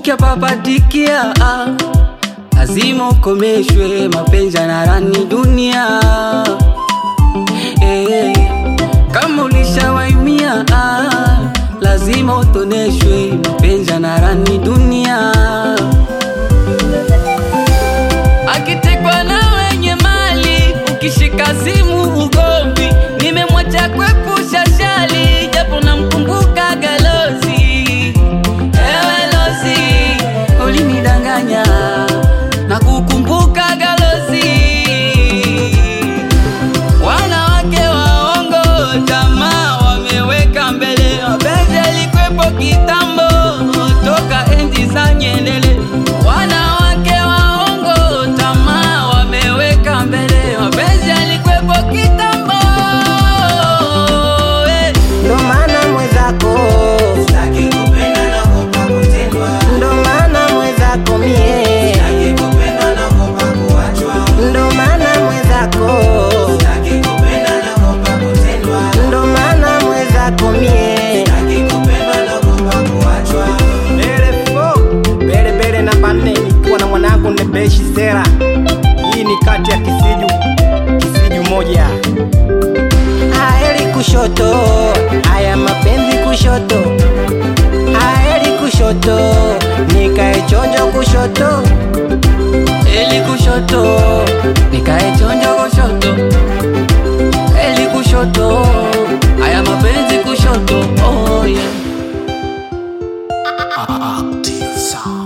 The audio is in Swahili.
ukipapatikia ah, lazima ukomeshwe mapenzi yanarani dunia eh, kama ulishawaimia ah, lazima utoneshwe mapenzi yanarani dunia akitekwa na wenye mali ukishika simu ugomvi nimemwacha kwepusha shali japo namkumbuka galozi ewe lozi ulinidanganya na kukumbuka galozi wanawake waongo tamaa wameweka mbele mapenzi yalikwepo kitambo toka enzi za nyendele wanawake waongo tamaa wameweka mbele mapenzi yalikwepo kitambo eh. ndo maana mwezako Sitaki kupenda naogopa kutendwa. ndo maana mwezako mie Sitaki kupenda naogopa kuachwa. ndo maana mwezako Sitaki kupenda naogopa kutendwa. ndo maana mwezako mie Sitaki kupenda naogopa kuachwa. Elefo bele bele namba nne nikiwa na mwanangu Nebeshi Sera. Hii ni kati ya Kisiju Kisiju moja. Haeri kushoto, haya mapenzi kushoto, haeri kushoto, nikae chonjo kushoto, eli kushoto nikae chonjo kushoto eli kushoto haya mapenzi kushoto oh, yeah. Active sound.